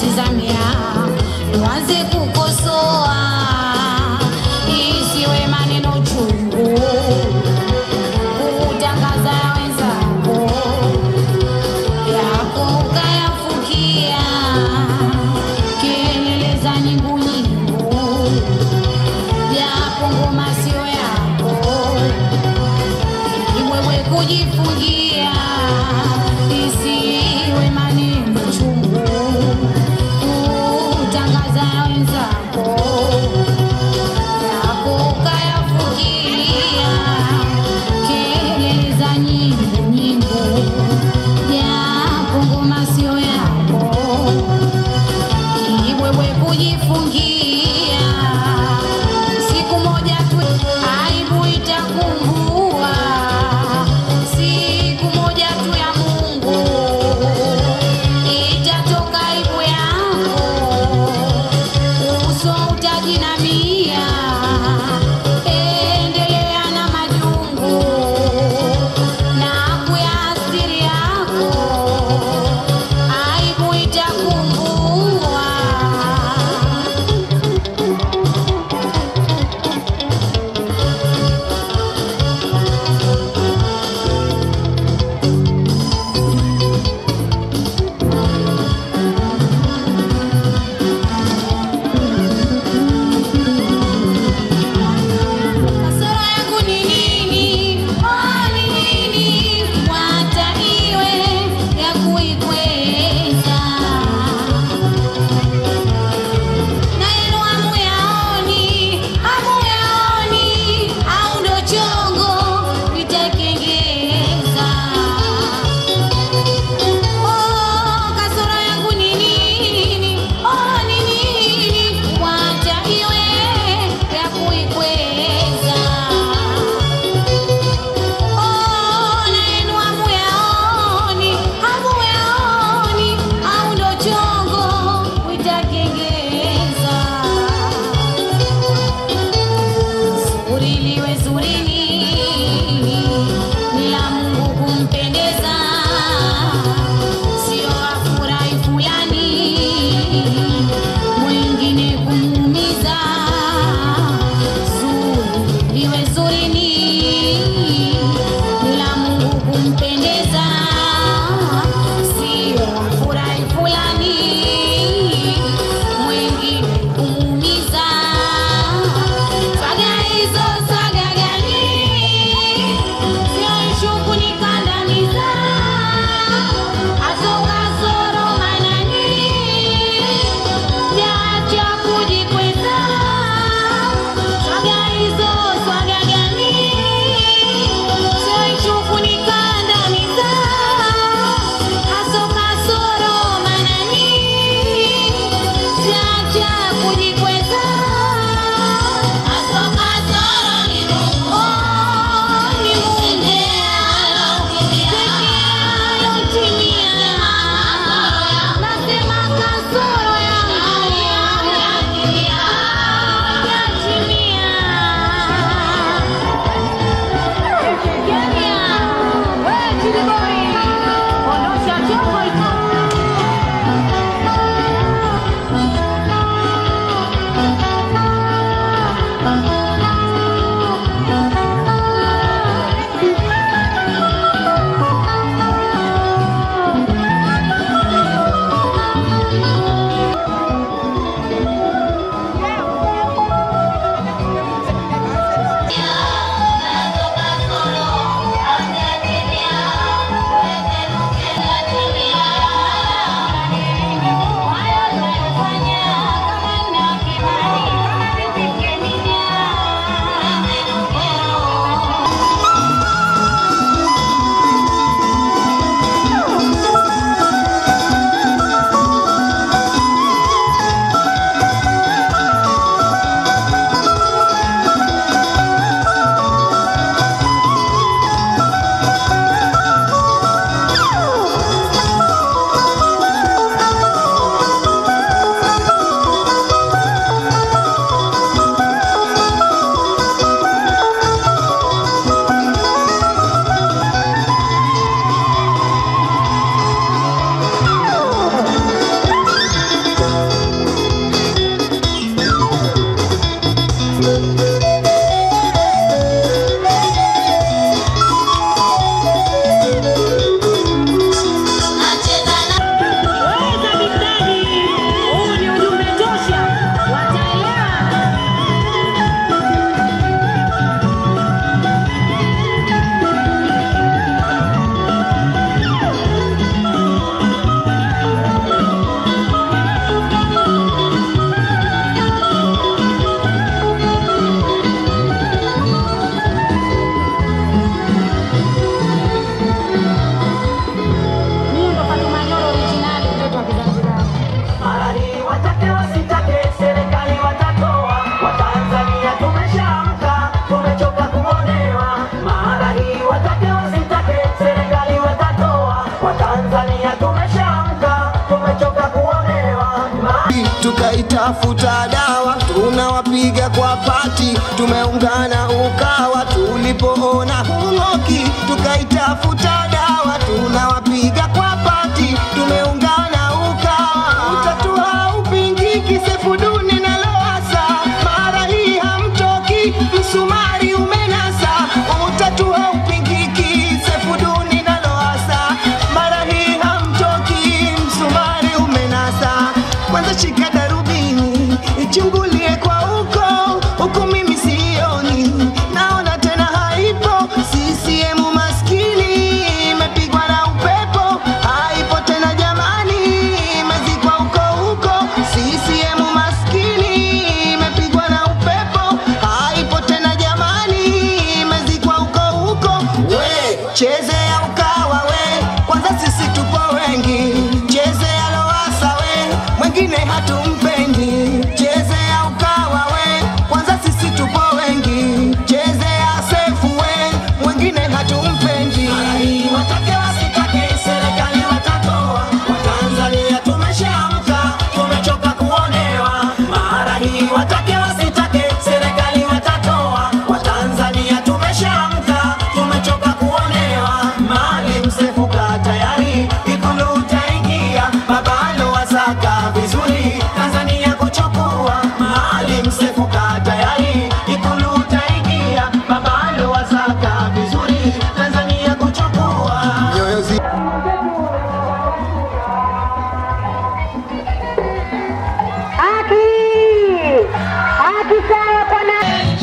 tizamia uanze kukosoa isiwe maneno chungu kutangaza ya wenzako yako ukayafukia kelele za nyingu nyingu japo ngoma sio yako iwewe kujifungia isiwe maneno chungu kutangaza ya wenzako watake wasitake, serikali watatoa. Watanzania tumeshaamka, tumechoka kuonewa. Mara hii watake wasitake, serikali watatoa. Watanzania tumeshaamka, tumechoka kuonewa. Ma- tukaitafuta dawa, tunawapiga kwa pati, tumeungana ukawa, tulipoona hung'oki, tukaitafuta dawa, tunawapiga kwa pati, tumeungana ukawa, utatua upingiki, Sefuduni na Lowassa, mara hii hamtoki, msumari umenasa, utatua upingiki, Sefuduni na Lowassa, mara hii hamtoki, msumari umenasa kwanza shika darubini ichungulie kwa huko huku mimi sioni naona tena haipo CCM maskini imepigwa na upepo haipo tena jamani imezikwa huko huko CCM maskini imepigwa na upepo haipo tena jamani imezikwa huko huko we chezea ukawa we kwanza sisi tupo wengi chezea Lowassa we mwingine hatumpendi chezea ukawa we kwanza sisi tupo wengi chezea sefu we mwingine hatumpendi watake wasitake, serikali watatoa. Watanzania tumeshaamka, tumechoka kuonewa. Mara hii watake wasitake, serikali watatoa. Watanzania tumeshaamka, tumechoka kuonewa. Maalim Seif kaa tayari, Ikulu utaingia. Babalo wasaka vizuri, Tanzania kuchukua. Maalim Seif kaa tayari, Ikulu utaingia. Babalo wasaka vizuri, Tanzania kuchukua. nyoyo zi Haki! Haki sawa bwana.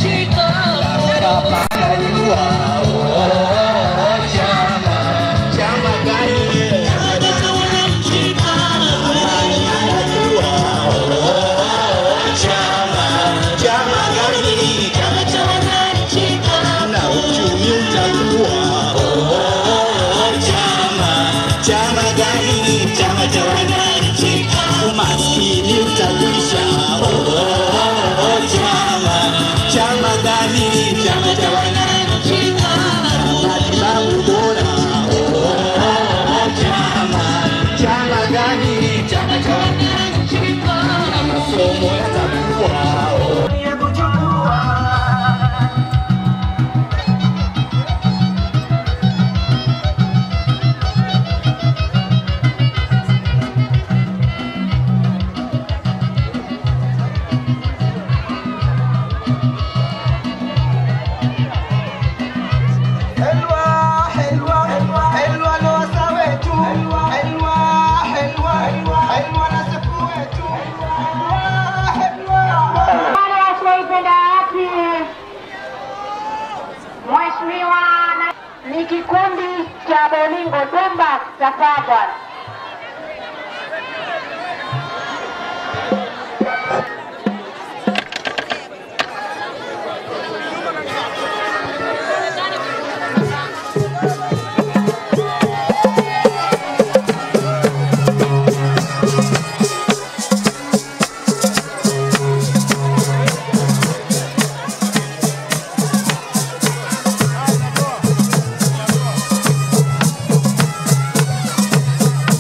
Chama gani? Chama cha wananchi. Umaskini utakwisha. Oh, oh, oh, chama. Chama gani? Chama cha wananchi. Matibabu bora. Oh, oh, oh, chama. Chama gani? Chama cha wananchi. Masomo yatakuwa. Oh. ya kuchukua Helwa, helwa, helwa Lowassa wetu. Helwa, helwa, helwa na Sefu wetu. Helwa, helwa. Wale wasioipenda haki, Mheshimiwa na- ni kikundi cha Bolingo Dumba Safaa bwana. Helwa,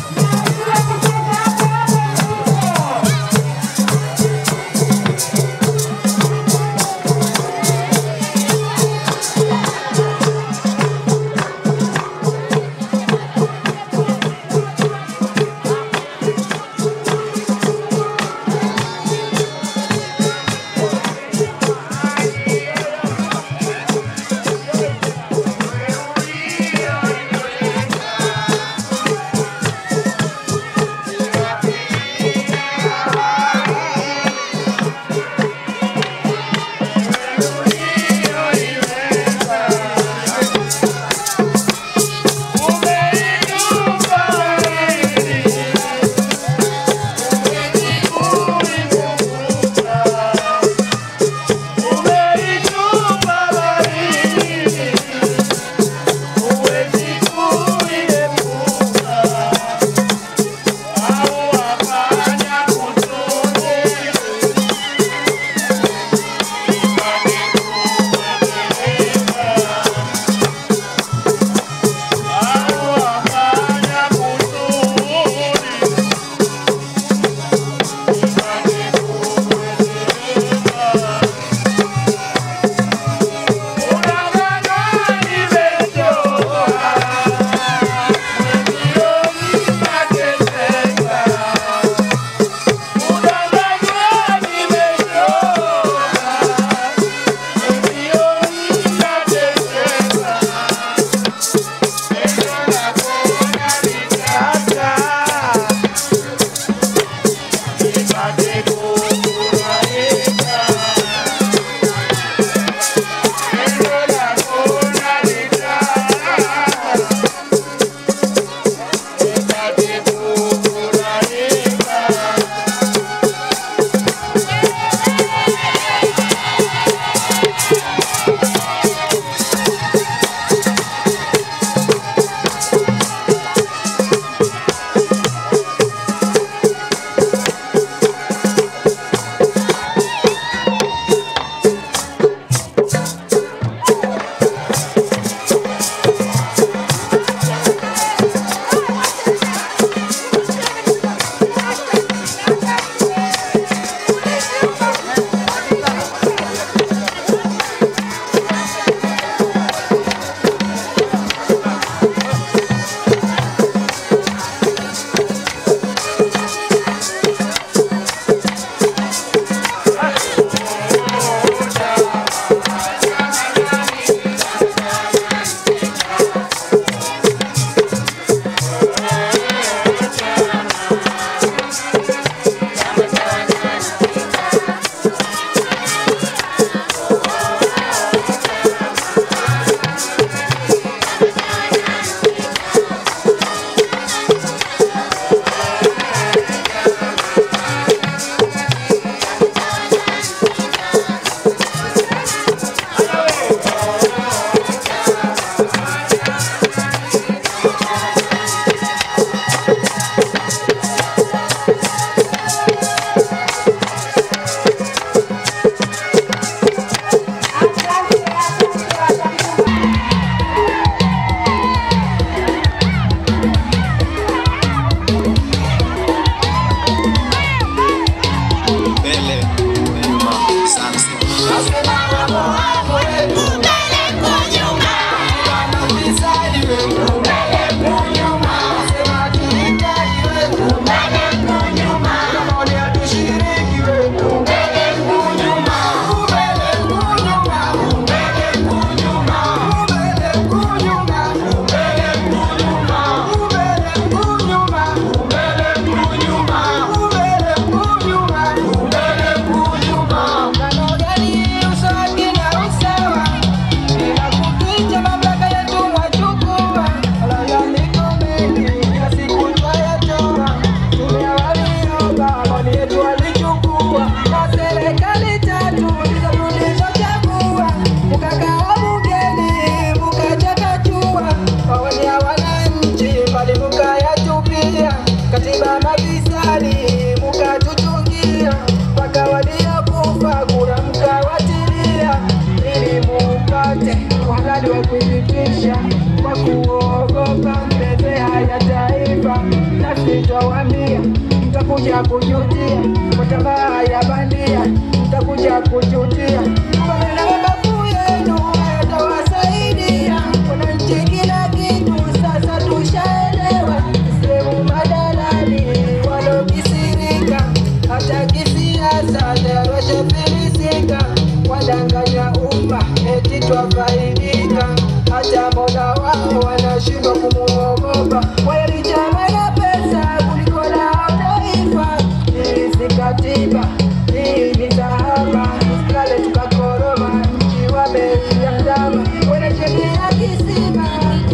mkawatia mpaka waliokufa kura mkawatilia ili muupate uhalali wa kuipitisha kwa kuogopa mbezea ya taifa na sitawambia mtakuja kujutia kwa tamaa ya bandia mtakuja kujutia maneno mabavu yenu yatawasaidia wananchi kila kitu sasa tushaelewa sehemu madalali walokisirika hata kisiasa daroshafilisika wadanganya umma eti twafaidika hata mola wao wanashindwa kumuogopa walichama na pesa kuliko lao taifa hii si katiba hii ni dhahaba kale tukakoroma nchi wameiandama wanachemea kisima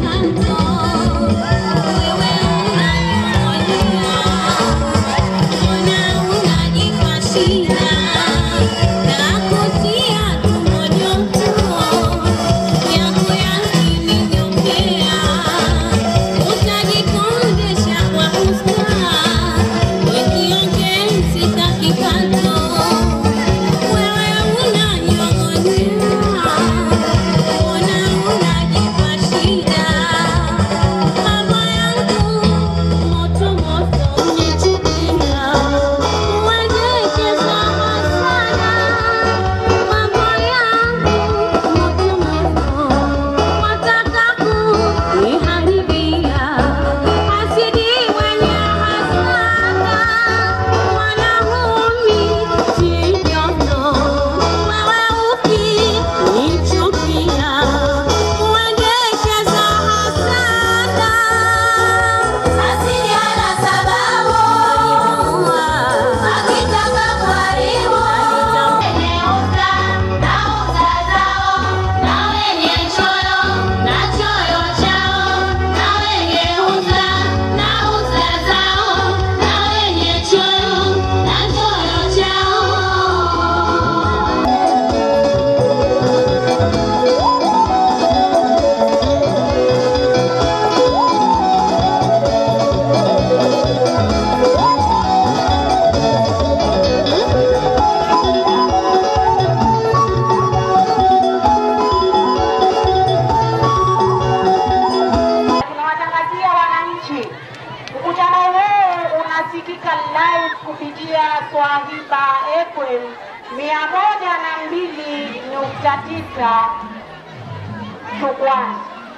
Tunawatangazia wananchi, mkutano huu unasikika live kupitia Swahiba FM mia moja na mbili nukta tisa Chukwani.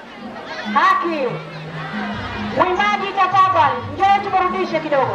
Haki mwimbaji, tafadhali njoo tuburudishe kidogo.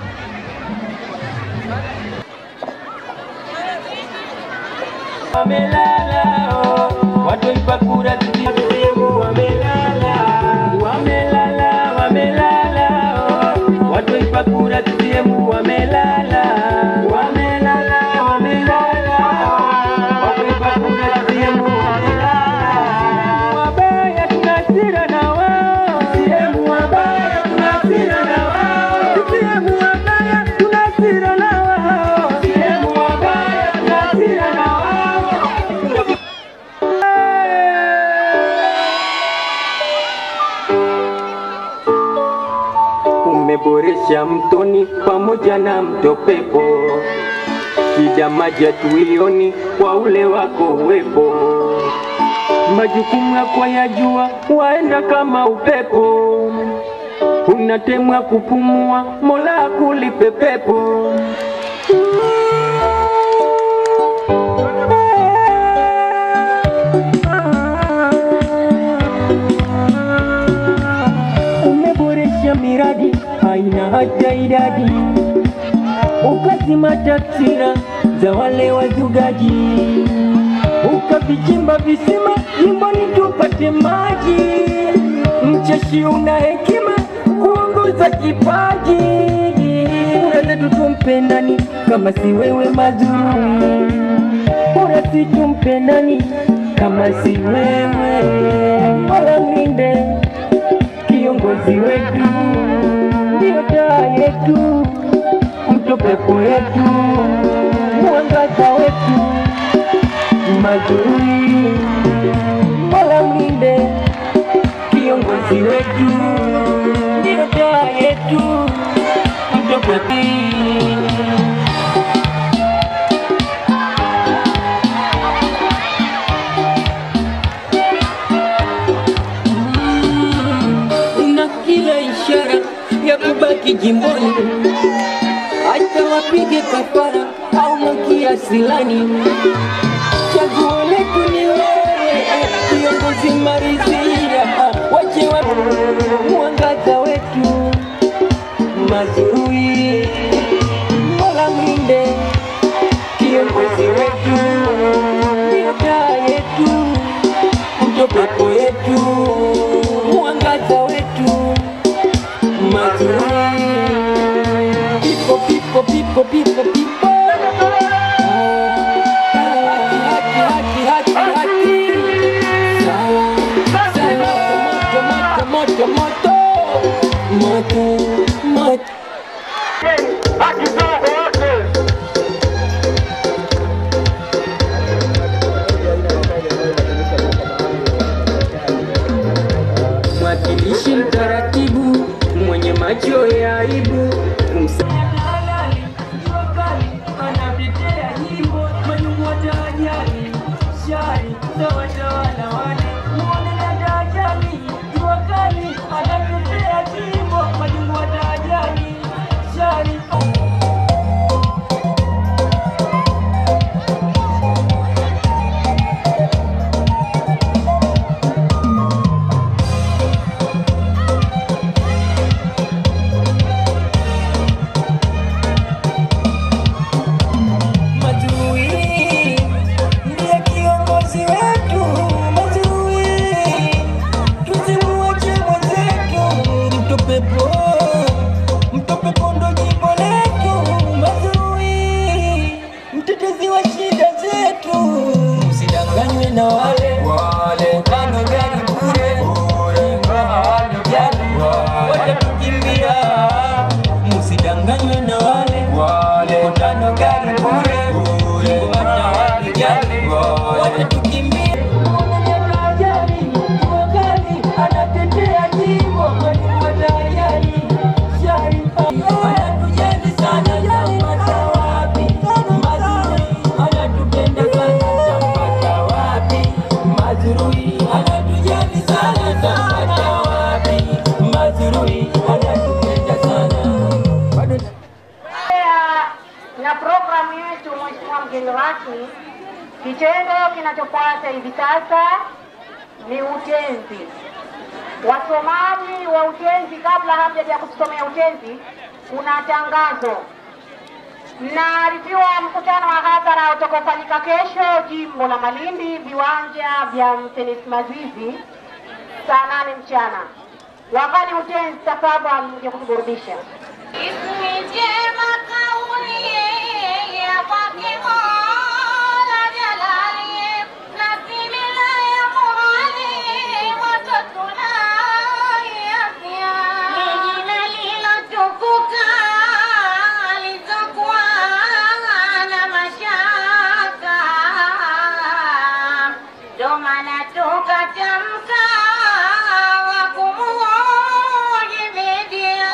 wamelala oh, watu waipa kura CCM wamelala wamelala wamelala oh, watu waipa kura CCM wamelala wamelala wamelala oh, watu waipa kura CCM wamelala wabaya tunasira na wao CCM wabaya tunasira na wao CCM wabaya tunasira na wao CCM wabaya tunasira na wao umeboresha mtoni pamoja na mto pepo, shida maji hatuioni kwa ule wako uwepo, majukumu yako yajua, waenda kama upepo, unatemwa kupumua, Mola akulipe pepo. umeboresha miradi haina haja idadi, ukazima taksira za wale wazugaji, ukavichimba visima jimboni tupate maji. Mcheshi una hekima kuongoza kipaji, kura zetu tumpe nani kama si wewe mazuri? Kura si tumpe nani kama si wewe? Mola mlinde kiongozi wetu, ndio taa yetu, mto pepo yetu, mwangaza wetu mazuri. Mola mlinde kiongozi wetu, ndio taa yetu, mto pepo tupige kafara au makia silani chaguo letu ni wewe kiongozi marizia wache wa mwangaza wetu mazurui mola mlinde kiongozi wetu ndio taa yetu ndio pepo yetu mwangaza wetu mazurui pipo pipo pipo pipo pipo haki haki haki haki sawa sawa moto moto moto moto moto moto mwakilishi mtaratibu mwenye macho ya aibu kumsa anatetea jimbo manyumwata ajali shari za watawala wale muone dada ajali jua kali anatetea jimbo manyumwata ajali shari Mazui ndiye kiongozi wetu, Mazui tusimuache mwenzetu, mtopepo mtopepo ndo jimbo letu, Mazui mtetezi wa shida zetu, msidanganywe na wale wale tano gari bure ingawa hawanijali watatukimbia, msidanganywe na wale wale tano gari bure ingawa hawanijali watatukimbia. Anatetea jimbo kwani watajali shari anatujali sana tampata wapi mazuri anatupenda sana tampata wapi mazuri anatujali sana tampata wapi mazuri anatupenda sana bado Kuendelea na programu yetu, Mheshimiwa mgeni rasmi, kitendo kinachofuata hivi sasa ni utenzi. Wasomaji wa utenzi, kabla hamjaja kutusomea utenzi, kuna tangazo. Mnaarifiwa mkutano wa hadhara utakaofanyika kesho jimbo la Malindi, viwanja vya Mtenisi Mazizi, saa nane mchana. Wakani utenzi, tafadhali mje kutuburudisha. Ismi njema kauli ya kwake Mola Jalali, na simila ya muhali wote tunaiafia. Ni jina lilotukuka lisokuwa na mashaka, ndo maana tukatamka wa kumujibidia.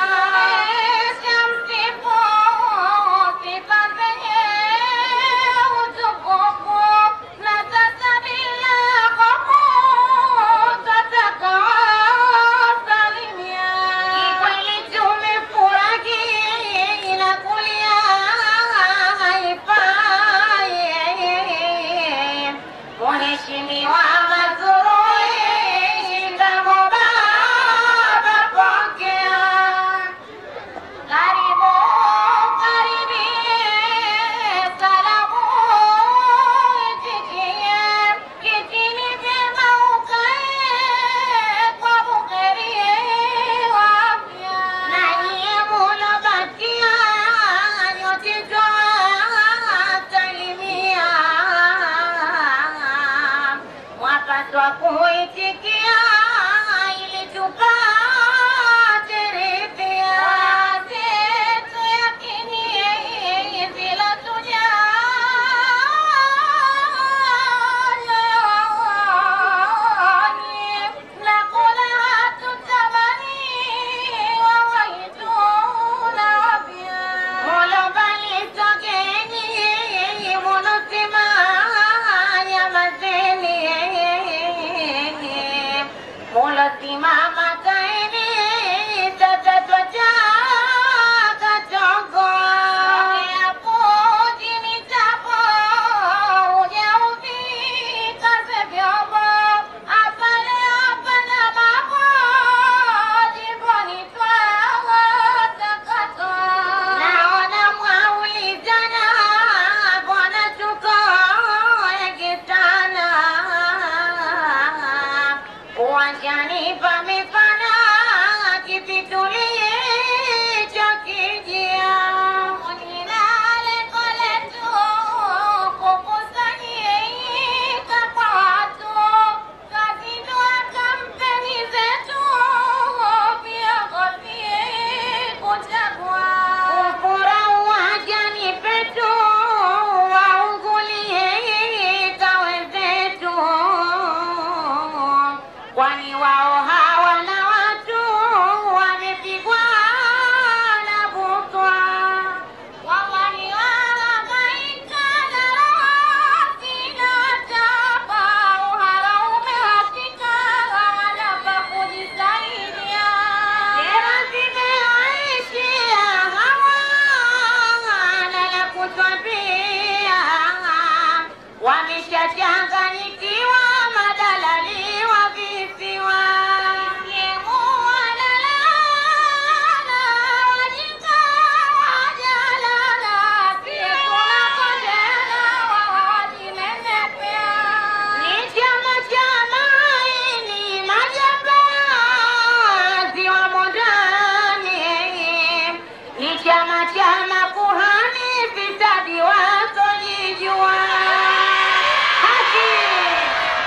Shamsifu sifa zenye utukufu, na sasa bila hofu twataka salimia. Kikweli tumefurahi na kulia haifai. Mheshimiwa Mazrui, shindamo baba, pokea. Karibu, karibie, salamu itikie. Kitini vyema ukae, kwa buheri wa afya. Na nyie mulobakia, nyote twasalimia. Mwapaswa kuitikia ili tupate ridhia. Zetu yakini bila tujali na kula hatutamani wawaituna wapya. Mola bali tokeni munosema nyamazeni Wameshachanganyikiwa madalali wa visiwa. Yemu wanalala, wajinga wajalala, pia kuna kondena wawajinenepea. Ni chama cha maini majambazi wamo ndani. Ni chama cha makuhani fisadi wasojijua. Haki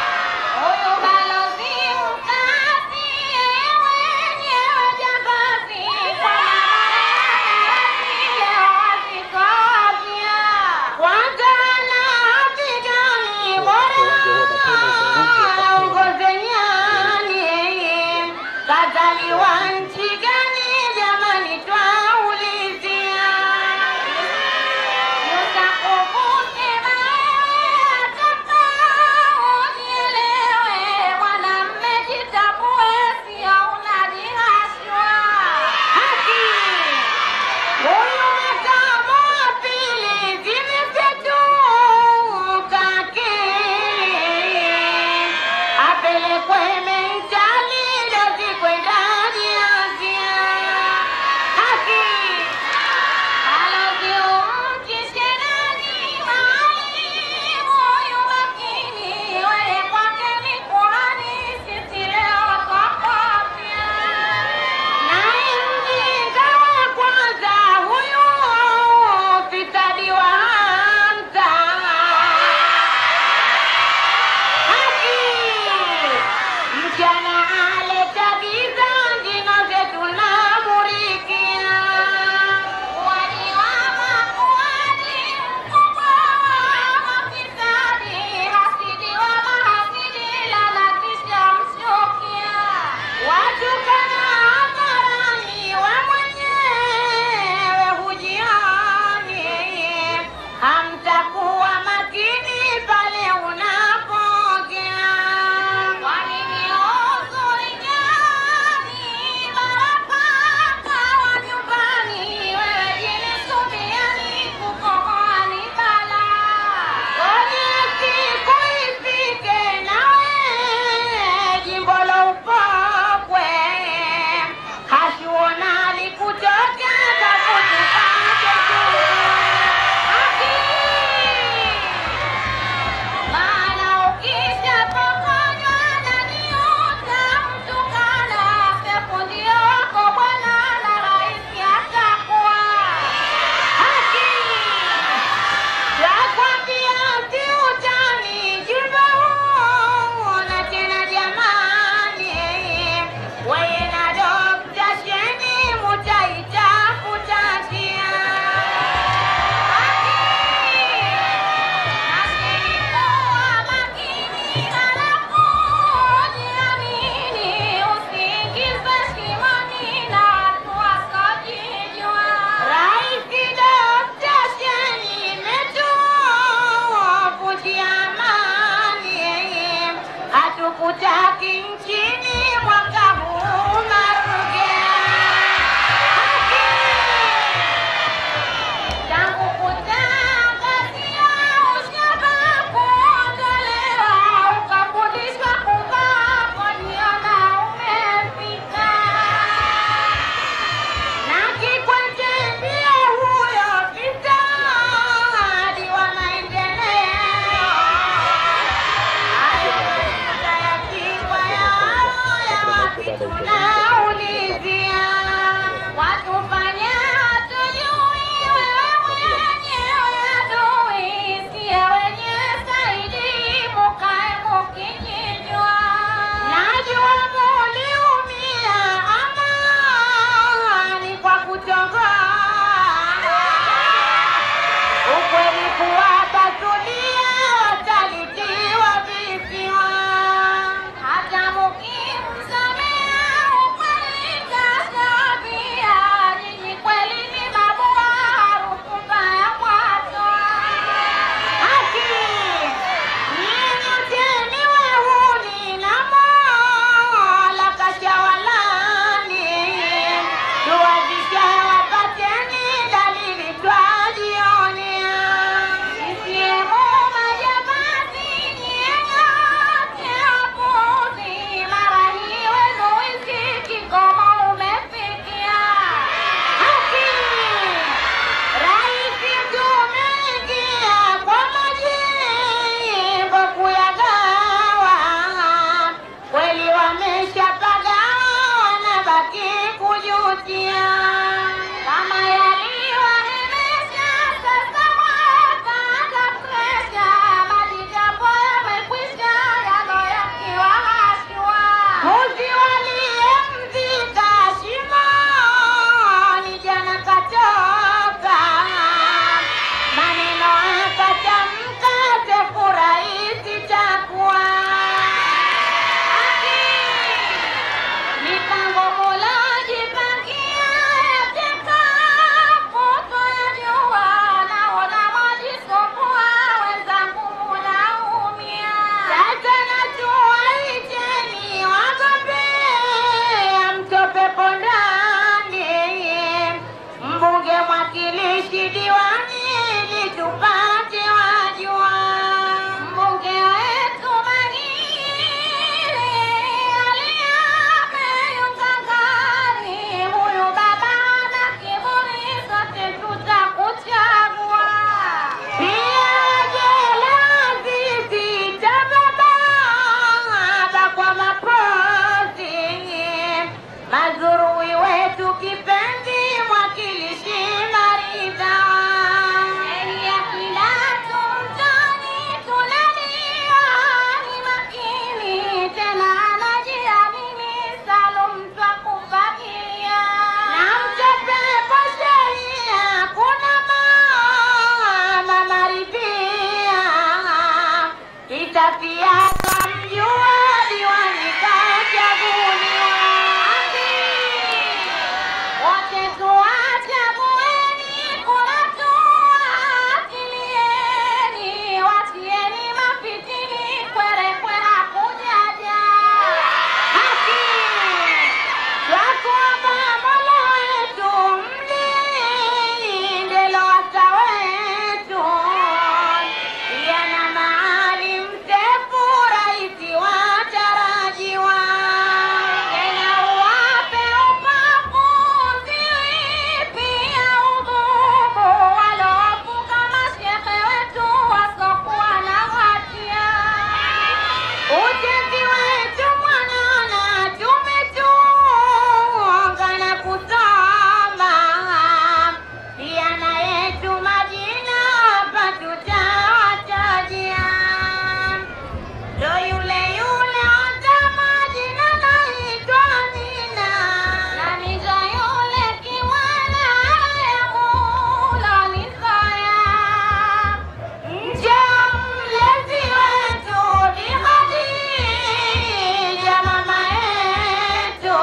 Shafia kamjua diwani kachaguliwa. Wote tuwachagueni, kura tuwakilieni, watieni mafitini, kwere kwera kujaja. Haki twakuomba Mola wetu mlinde Lowassa wetu, yana Maalim Seif rais watarajiwa, tena uwape upakuzi pia udhubu walofuka mashehe wetu wasokuwa na hatia. Ujenzi wetu mwanana tumetunga na kusoma, pia na yetu majina hapa tutawatajia. Ndo yule yule hata majina naitwa Amina, nami ndo yule kiwala Mola nisaya Nje mlezi wetu ni Khadija mama yetu,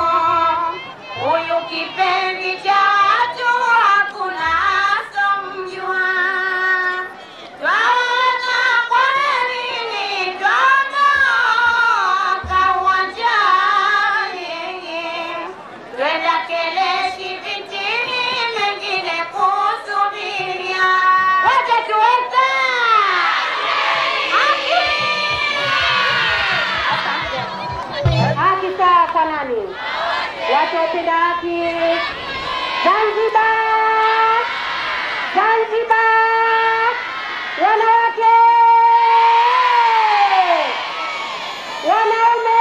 huyu kipenzi cha watu hakuna asomjua. Twaona kwa nini twaondoka uwanjani, twenda Keleshi vitini, mengine kusubiria. Wote tuweza Haki sawa kwa nani? Watu wapenda haki. Zanzibar, Zanzibar, wanawake, wanaume,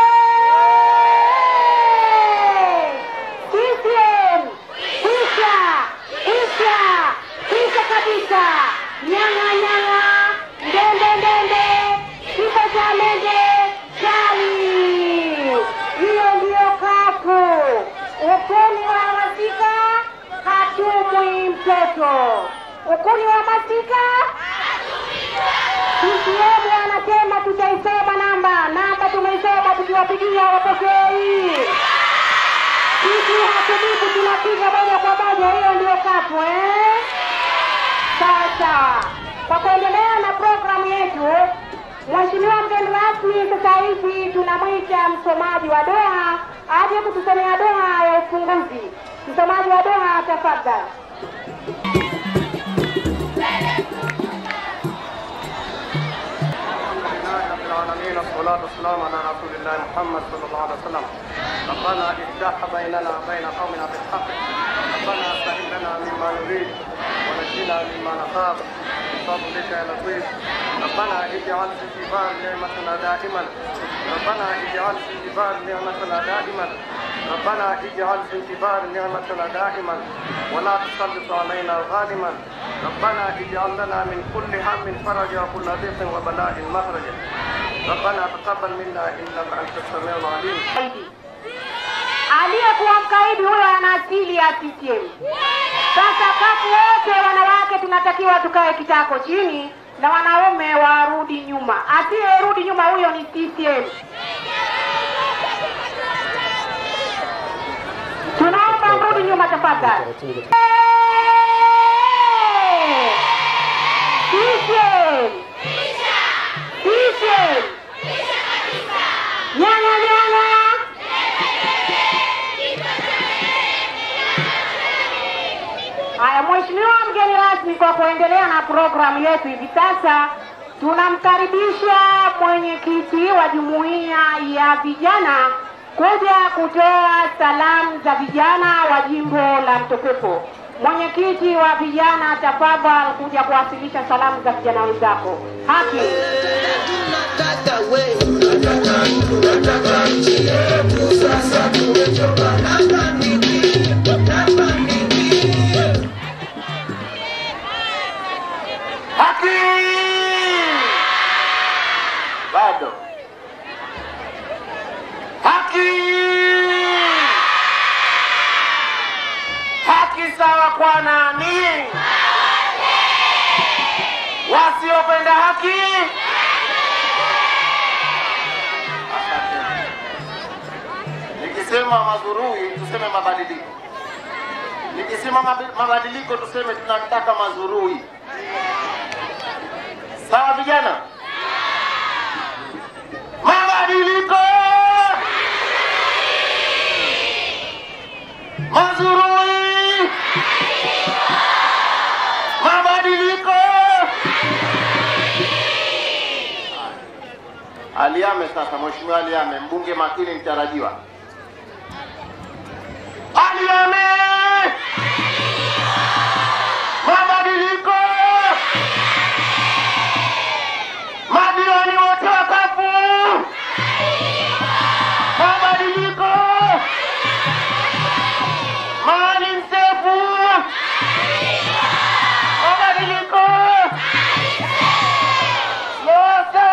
CCM, kisha, kisha, kisha kabisa, nyang'a nyang'a, ndende ndende, kifo cha mende, chali. Hiyo ndiyo kafu. Ukuni wa masika hatumwi mtoto. Ukuni wa masika CCM anasema tutaisoma namba namba, tumeisoma tukiwapigia wapokei. Sisi hatubiku, tunapiga moja kwa moja. Hiyo ndio kafu eh? Sawa sawa. Kwa kuendelea na programu yetu, Mheshimiwa mgeni rasmi, sasa hivi tunamwita msomaji wa doa aje kutusomea doa ya ufunguzi. Msomaji wa doa, tafadhali. لله رب العالمين والصلاة والسلام على رسول الله محمد صلى الله عليه وسلم ربنا افتح بيننا وبين قومنا بالحق ربنا سهل لنا مما نريد ونجينا مما نخاف بفضلك يا لطيف ربنا اجعل في جبال نعمتنا دائما ربنا اجعل في جبال نعمتنا دائما ربنا اجعل في انتظار نعمتنا دائما ولا تسلط علينا ظالما ربنا اجعل لنا من كل هم فرجا وكل ضيق وبلاء مخرجا ربنا تقبل منا انك انت السميع العليم Mkaidi. Aliyekuwa mkaidi huyo ana asili ya CCM. Sasa kafu wote wanawake tunatakiwa tukae kitako chini na wanaume warudi nyuma. Asiyerudi nyuma huyo ni CCM. Tunaomba mrudi nyuma tafadhali. Eh! CCM. CCM. Nyanya nyanya. Haya, Mheshimiwa mgeni rasmi, kwa kuendelea na programu yetu hivi sasa tunamkaribisha mwenyekiti wa jumuiya ya vijana kuja kutoa salamu za vijana wa jimbo la Mtopepo. Mwenyekiti wa vijana, tafadhali kuja kuwasilisha salamu za vijana wenzako. Haki. Haki! Bado. Haki! Haki sawa kwa nani? Wasiopenda haki? nikisema mazurui tuseme mabadiliko, nikisema mabi- mabadiliko tuseme tunataka mazurui. Sawa vijana? Mabadiliko, mazurui, mabadiliko. Aliame sasa, Mheshimiwa Aliame, mbunge makini mtarajiwa. Aliame, mabadiliko, madiwani wote wakafu, mabadiliko, Maalim Seif, mabadiliko, Lowassa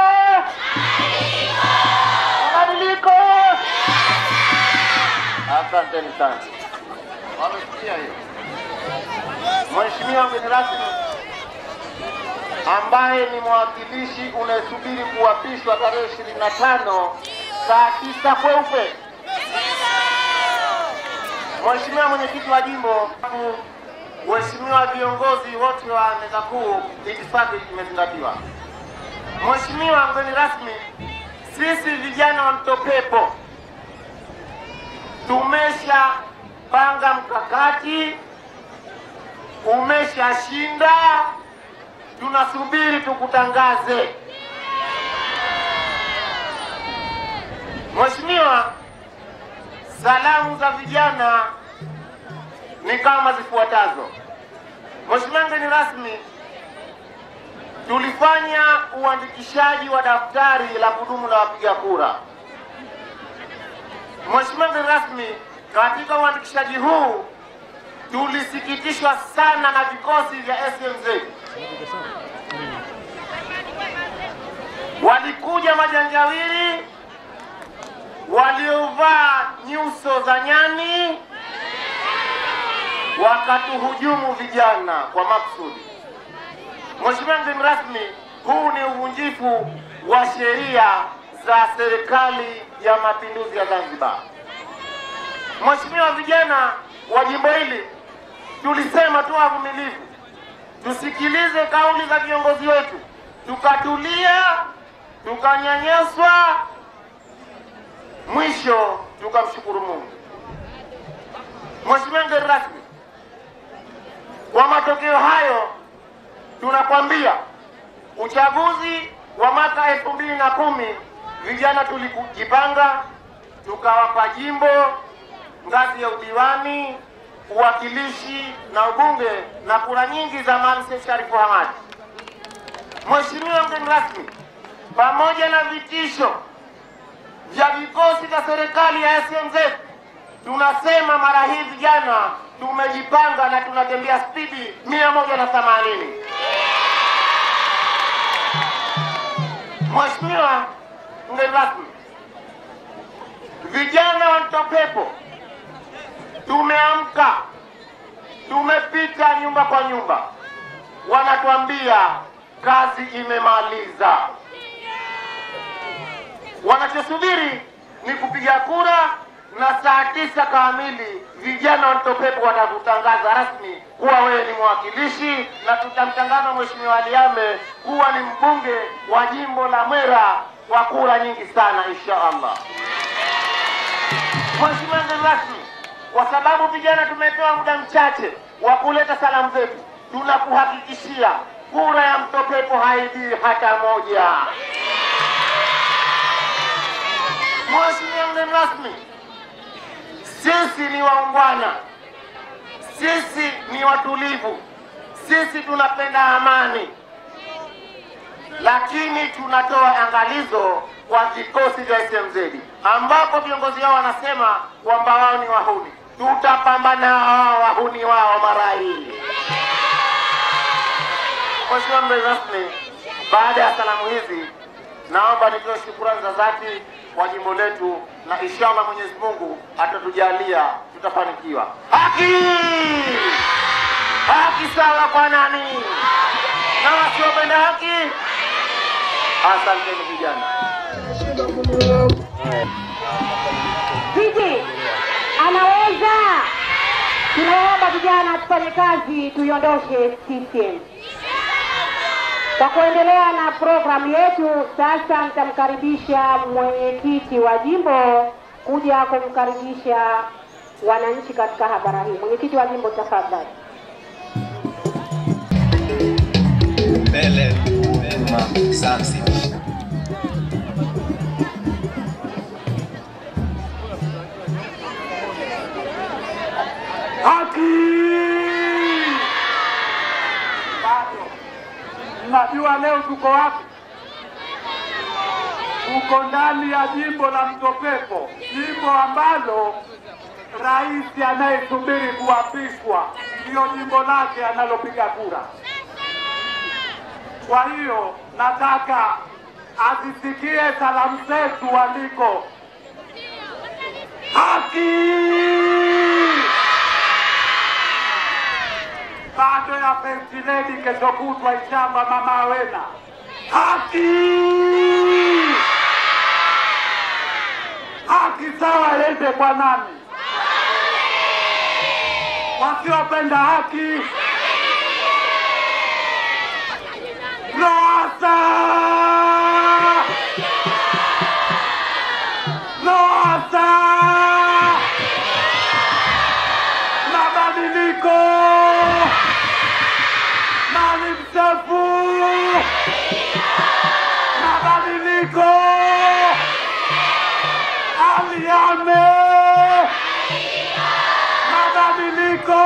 mabadiliko. Asanteni sana, wamesikia hiyo. Mheshimiwa mgeni rasmi, ambaye ni mwakilishi unayesubiri kuapishwa tarehe ishirini na tano saa tisa kweupe. Mheshimiwa mwenyekiti wa jimbo, Mheshimiwa viongozi wote wa meza kuu, itifaki imezingatiwa. Mheshimiwa mgeni rasmi, sisi vijana wa Mtopepo tumeshapanga mkakati, umeshashinda, tunasubiri tukutangaze. Mheshimiwa, salamu za vijana ni kama zifuatazo. Mheshimiwa mgeni rasmi, tulifanya uandikishaji wa daftari la kudumu la wapiga kura. Mheshimiwa mgeni rasmi, katika uandikishaji huu tulisikitishwa sana na vikosi vya SMZ. Walikuja majanjawili waliovaa nyuso za nyani wakatuhujumu vijana kwa maksudi. Mheshimiwa mgeni rasmi, huu ni uvunjifu wa sheria za serikali ya mapinduzi ya Zanzibar. Mheshimiwa, vijana wa jimbo hili tulisema tu wavumilivu, tusikilize kauli za viongozi wetu, tukatulia, tukanyanyaswa, mwisho tukamshukuru Mungu. Mheshimiwa mgeni rasmi, kwa matokeo hayo tunakwambia uchaguzi wa mwaka elfu mbili na kumi vijana tulijipanga tukawapa jimbo ngazi ya udiwani uwakilishi na ubunge na kura nyingi za Maalim Seif Sharifu Hamad. Mheshimiwa mgeni rasmi, pamoja na vitisho vya vikosi vya serikali ya SMZ, tunasema mara hii vijana tumejipanga na tunatembea spidi mia moja na themanini. Mheshimiwa mgeni rasmi, vijana wa Mtopepo tumeamka, tumepita nyumba kwa nyumba, wanatuambia kazi imemaliza. Wanachosubiri ni kupiga kura na saa tisa kamili vijana wa Mtopepo watakutangaza rasmi kuwa wewe ni mwakilishi na tutamtangaza Mheshimiwa Aliame kuwa ni mbunge wa jimbo la Mwera kwa kura nyingi sana insha Allah. Mheshimiwa mgeni rasmi, kwa sababu vijana tumepewa muda mchache wa kuleta salamu zetu, tunakuhakikishia kura ya Mtopepo haibii hata moja. Mheshimiwa mgeni rasmi, sisi ni waungwana, sisi ni watulivu, sisi tunapenda amani, lakini tunatoa angalizo kwa vikosi vya SMZ ambapo viongozi wao wanasema kwamba wao ni wahuni. Tutapambana na wao wahuni wao mara hii. Mheshimiwa mgeni rasmi, baada ya salamu hizi, naomba nitoe shukrani za dhati kwa jimbo letu, na inshallah Mwenyezi Mungu atatujalia tutafanikiwa. Haki haki sawa kwa nani na wasiopenda haki. Asanteni vijana. Viti tunaweza. Tunaomba vijana tufanye kazi, tuiondoshe CCM. Kwa kuendelea na programu yetu, sasa nitamkaribisha mwenyekiti wa jimbo kuja kumkaribisha wananchi katika hadhara hii. Mwenyekiti wa jimbo, tafadhali. mbele nyuma Zanzibar. Haki! Bado mnajua leo tuko wapi? Tuko ndani ya jimbo la Mtopepo, jimbo ambalo rais anayesubiri kuapishwa ndiyo jimbo lake analopiga kura. Kwa hiyo nataka azisikie salamu zetu waliko. Haki! bado ya First Lady kesho kutwa Ishamba mama Awena. Haki! Haki sawa iende kwa nani? Wasiopenda haki Lowassa! Lowassa! Mabadiliko! Maalim Seif! Mabadiliko! Ali Ahmed! Mabadiliko!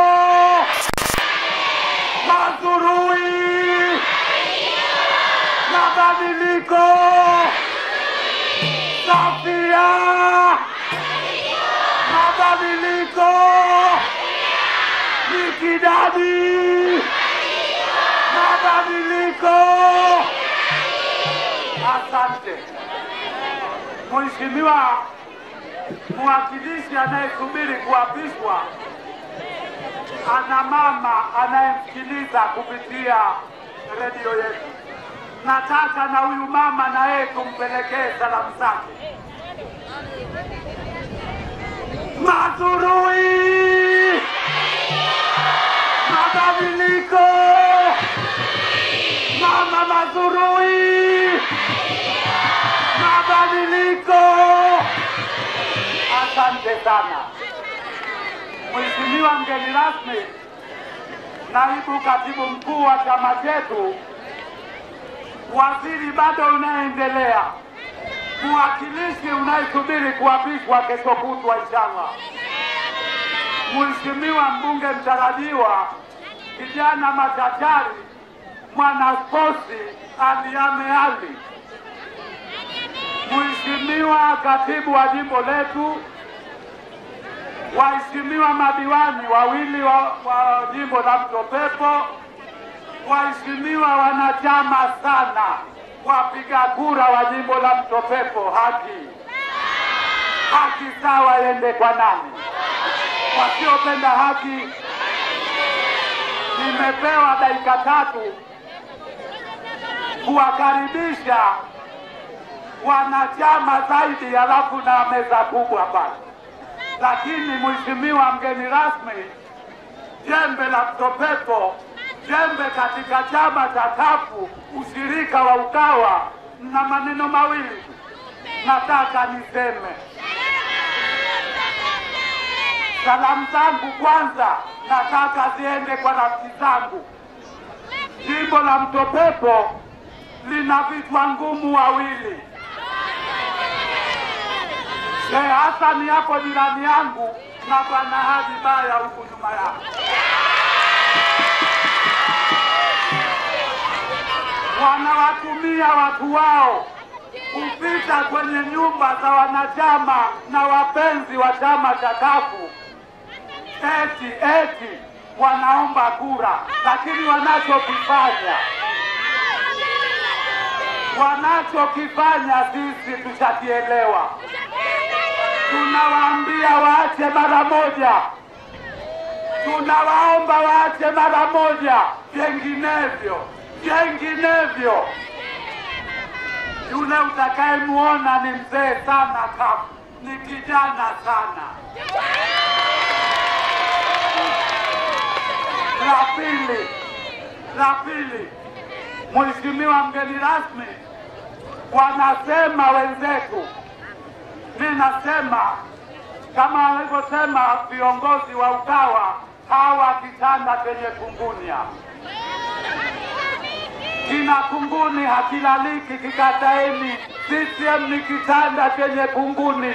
Mazurui! Mabadiliko! Safia! Mabadiliko! Mikidadi! Mabadiliko! Asante Mheshimiwa mwakilishi anayesubiri kuapishwa, ana mama anayemsikiliza kupitia redio yetu. Nataka na huyu mama na yeye tumpelekee salamu zake. Mazurui! Mabadiliko! Mama Mazurui! Mabadiliko! Asante sana Mheshimiwa mgeni rasmi, naibu katibu mkuu wa chama chetu, waziri bado unaendelea, mwakilishi unayesubiri kuapishwa kesho kutwa inshallah, Mheshimiwa mbunge mtarajiwa, kijana machachari, mwanasporti Aliame Ali, Mheshimiwa katibu wa jimbo letu, waheshimiwa madiwani wawili wa, wa jimbo la Mtopepo, waheshimiwa wanachama sana, wapiga kura wa jimbo la Mtopepo, haki haki sawa iende kwa nani? Wasiopenda haki. Nimepewa dakika tatu kuwakaribisha wanachama zaidi, halafu na meza kubwa pale. Lakini mheshimiwa mgeni rasmi, jembe la Mtopepo, jembe katika chama cha kafu ushirika wa Ukawa, na maneno mawili nataka niseme. Salamu zangu kwanza nataka ziende kwa rafiki zangu. Jimbo la Mtopepo lina vichwa ngumu wawili. Sheikh Hassan hapo jirani yangu na Bwana Haji Baya huku nyuma yangu. Wanawatumia watu wao kupita kwenye nyumba za wanachama na wapenzi wa chama cha kafu eti eti wanaomba kura, lakini wanachokifanya wanachokifanya sisi tushakielewa. Tunawaambia waache mara moja, tunawaomba waache mara moja, vinginevyo vinginevyo yule utakayemwona ni mzee sana kafu, ni kijana sana. La pili, la pili, Mheshimiwa mgeni rasmi, wanasema wenzetu, ninasema kama walivyosema viongozi wa UKAWA, hawa kitanda chenye kungunya kina kunguni hakilaliki, kikataeni. CCM ni kitanda chenye kunguni.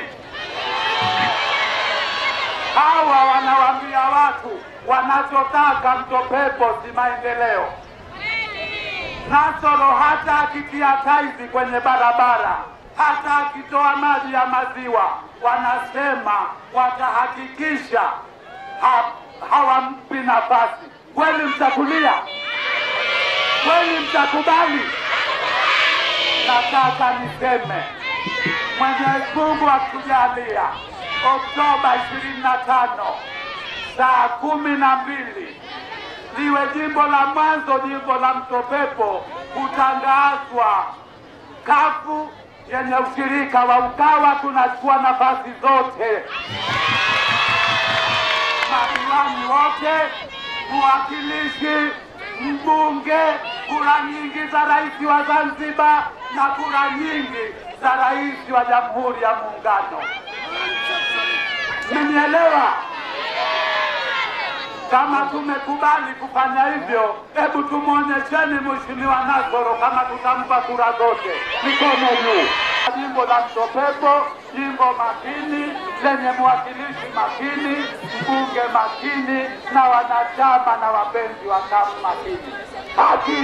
Hawa wanawaambia watu wanachotaka mtopepo si maendeleo. Nasoro hata akitia taizi kwenye barabara, hata akitoa maji ya maziwa, wanasema watahakikisha ha, hawampi nafasi. Kweli mtakulia? Kweli mtakubali? Nataka niseme Mwenyezi Mungu akujalia Oktoba 25 saa kumi na mbili liwe jimbo la mwanzo, jimbo la Mtopepo kutangazwa kafu yenye ushirika wa UKAWA. Tunachukua nafasi zote, madiwani wote, mwakilishi, mbunge, kura nyingi za rais wa Zanzibar na kura nyingi za rais wa Jamhuri ya Muungano. Mmenielewa? Kama tumekubali kufanya hivyo, hebu tumwonyesheni Mheshimiwa Nasoro kama tutampa kura zote. Mikono juu. Jimbo la Mtopepo, jimbo makini lenye mwakilishi makini, mbunge makini na wanachama na wapenzi wa kafu makini. Haki!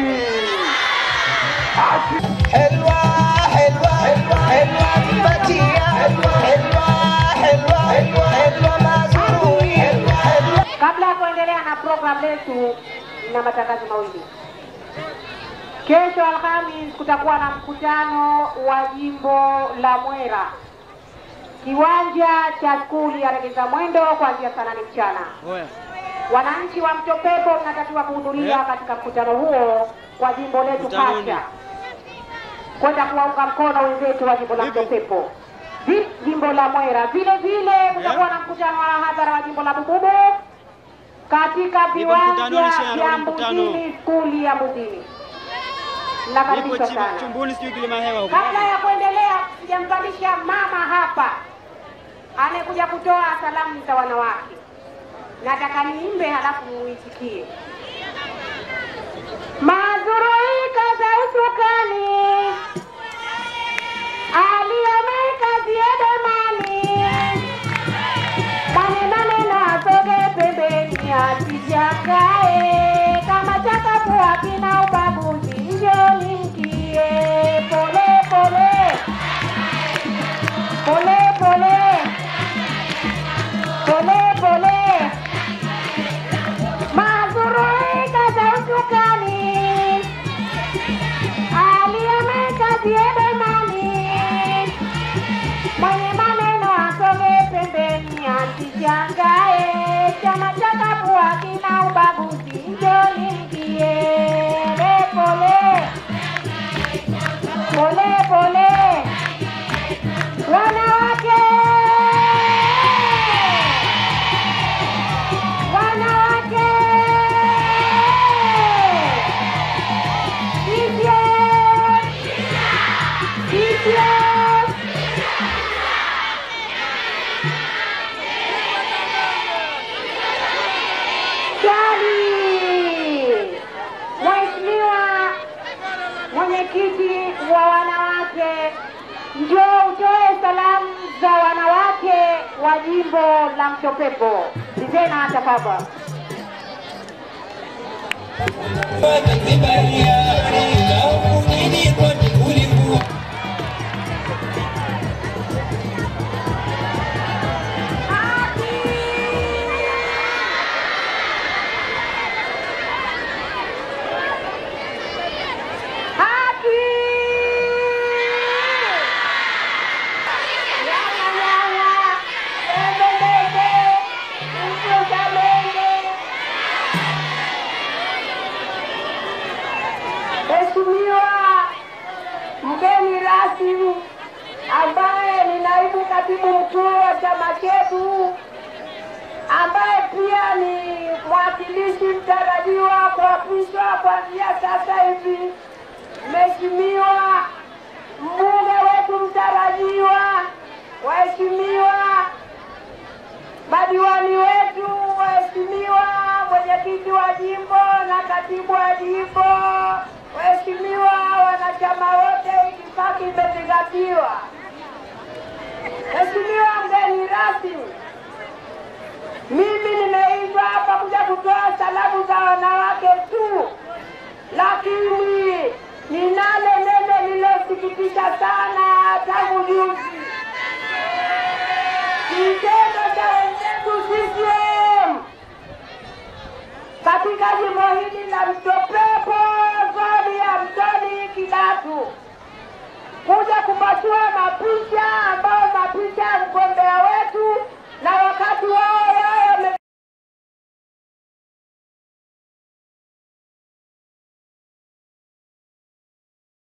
Haki! حلوة حلوة حلوة فتية حلوة حلوة حلوة حلوة مازوروني حلوة حلوة Kabla ya kuendelea na program letu, na matangazo mawili. Kesho Alhamis kutakuwa na mkutano wa jimbo la Mwera, kiwanja cha skuli ya Regeza Mwendo kuanzia saa nane mchana. Wananchi wa Mtopepo mnatakiwa kuhudhuria katika mkutano huo kwa jimbo letu Pasha, kwenda kuwaunga mkono wenzetu wa jimbo la Mtopepo, Vi- jimbo la Mwera. Vile vile kutakuwa na mkutano wa hadhara wa jimbo la Bububu katika viwanja vya Mbuzini, skuli ya Mbuzini. Nakaribishwa sana. chumbuni sijui kilima hewa huko. Kabla ya kuendelea, sijampandisha mama hapa anayekuja kutoa salamu za wanawake. Nataka niimbe halafu muitikie. Mazuruika za usukani aliyemeka ziedemani mwane maneno asoge pembeni asijakae kama chakapua kina ubaguzi njoni mkie pole pole pole pole pole pole mazuruika za usukani aliyemeka ziedemani mwenye maneno asonge pembeni asishangae chama cha kapua kina ubaguzi njoni mkie pole pole pole wanawake wanawake CCM CCM Swali. Mheshimiwa mwenyekiti wa wanawake, njoo utoe salamu za wanawake wa jimbo la Mtopepo. Zizena tafadhali. Haki! Yaya, yaya, bebe, bebe, mchuka bebe. Mheshimiwa mgeni rasmi, ambaye ni naibu katibu mkuu wa chama chetu, ambaye pia ni mwakilishi mtarajiwa kuapishwa kuanzia sasa hivi, Mheshimiwa mbunge wetu mtarajiwa, waheshimiwa madiwani wetu, waheshimiwa mwenyekiti wa jimbo na katibu wa jimbo, waheshimiwa wanachama wote, itifaki imezingatiwa. Mheshimiwa mgeni rasmi, mimi nimeitwa hapa kuja kutoa salamu za wanawake tu, lakini ninalo neno lililosikitisha sana tangu juzi kitendo cha wenzetu CCM katika jimbo hili la Mtopepo, zoni ya Mtoni Kidatu, kuja kupachua mapicha ambao mapicha ya mgombea wetu na wakati wao